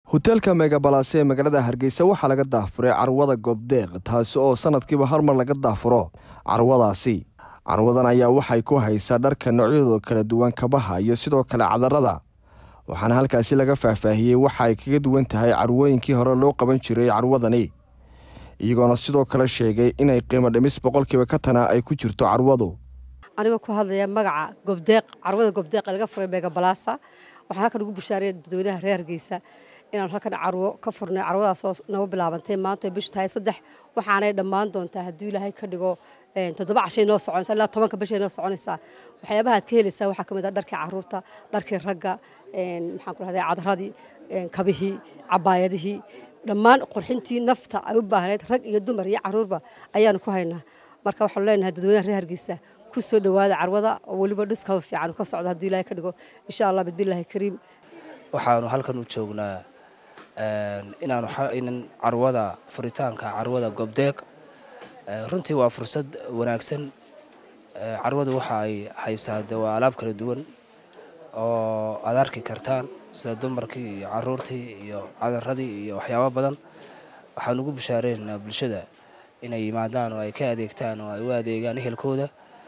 hoteelka megabalas ee magaalada hargeysa waxaa laga daafuray carwada goobdeeq taasi oo sanadkiiba hal mar laga daafuro carwadaasi carwadan ayaa waxay ku haysaa dharka noocyadooda kala duwan kabaha iyo sidoo kale cadarada waxaana halkaasi laga faahfaahiyey waxa ay kaga duwan tahay carwooyinkii hore loo qaban jiray carwadani iyagoona sidoo kale sheegay inay qiimo dhimis boqolkiiba ka tana ay ku jirto carwadu anigoo ku hadlaya magaca gobdeeq carwada gobdeeq ee laga furay megabalasa waxaan halkan ugu bushaaraya dadweynaha reer hargeysa inaan halkan carwo ka furnay carwadaasoo nagu bilaabantay maanta ay bishu tahay saddex waxaanay dhammaan doontaa hadduu ilaahay ka dhigo toddoba cashay noo soconaysa ilaa tobanka bishay noo soconaysaa waxyaabaha aad ka helaysaa waxaa ka mid ah dharkii caruurta dharkii ragga maxaan ku rahday cadaradii kabihii cabaayadihii dhammaan qurxintii nafta ay u baahnayd rag iyo dumar iyo caruurba ayaanu ku haynaa marka waxaanu leenahay dadweynaha reer hargeysa ku soo dhowaada carwada oo weliba dhiskaba fiican ka socdo hadduu ilaahay ka dhigo insha allah bidbillaahi kariim waxaanu halkan u joognaa inaanu inan carwada furitaanka carwada gobdeeq runtii waa fursad wanaagsan carwadu waxa ay haysaa de waa alaab kala duwan oo aad arki kartaan sida dumarkii iyo caruurtii iyo cadaradii iyo waxyaabo badan waxaan ugu bishaareynaa bulshada inay yimaadaan oo ay ka adeegtaan oo ay u adeegaan ehelkooda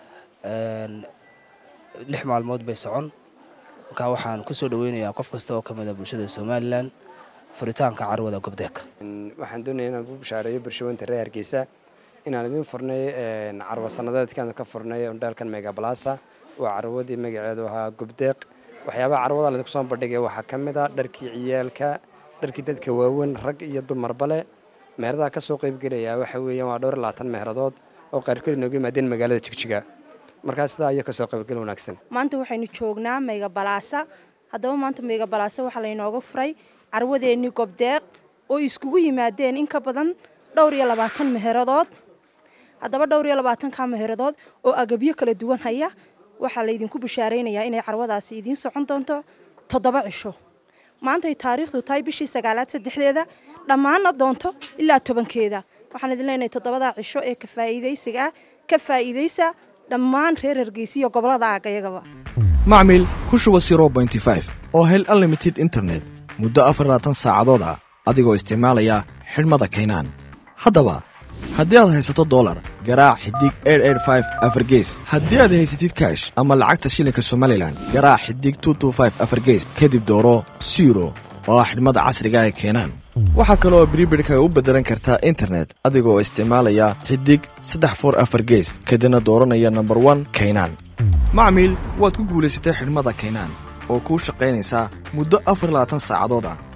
lix maalmood bay socon markaa waxaan ku soo dhaweynayaa qof kasta oo ka mida bulshada somalilan furitaanka carwada gobdeeq waxaan doonaya inaan ku bishaareeyo bulshawanta reer hargeysa inaan idiin furnay carwo sanadeedkaanu ka furnay ondheelkan megabalasa waa carwadii magaceedu ahaa gobdeeq waxyaabaha carwada laydinku soo bandhigay waxaa ka mid a dharkii ciyaalka dharkii dadka waaweyn rag iyo dumarba leh meheradaha ka soo qaybgelaya waxa weeyaan waa dhowr labaatan meheradood oo qaarkood inooga yimaadeen magaalada jigjiga markaa sidaa iyo kasoo qaybgel wanaagsan maanta waxaynu joognaa meygabalaasa haddaba maanta meygabalaasa waxaa laynooga furay carwadeennii gobdeeq oo iskugu yimaadeen in ka badan dhowr iyo labaatan meheradood haddaba dhowr iyo labaatanka meheradood oo agabyo kala duwan haya waxaa laydinku bishaaraynayaa inay carwadaasi idiin socon doonto toddoba cisho maantay taariikhdu tahay bishii sagaalaad saddexdeeda dhammaana doonto ilaa tobankeeda waxaan idin leenahay toddobadaa cisho ee ka faa'iidaysiga ah ka faa'iidaysa dhammaan reer hargeysiyo gobolada aagayagaba macmil ku shuba oo hel unlimited internet muddo afar labaatan saacadood ah adigoo isticmaalaya xidhmada kaynaan haddaba haddii aad haysato dolar garaac xidig afargees haddii aad haysatid kaash ama lacagta shilinka somalilan garaac xidig afargees kadib dooro siro oo ah xidhmada casriga ee keenaan waxaa kale oo bribidhka u beddelan kartaa internet adigoo isticmaalaya xidig saddex for afar gees kadibna dooranaya nomber one kaynaan macmiil waad ku guulaysatay xidhmada kaynaan oo kuu shaqaynaysaa muddo afar labaatan saacadood ah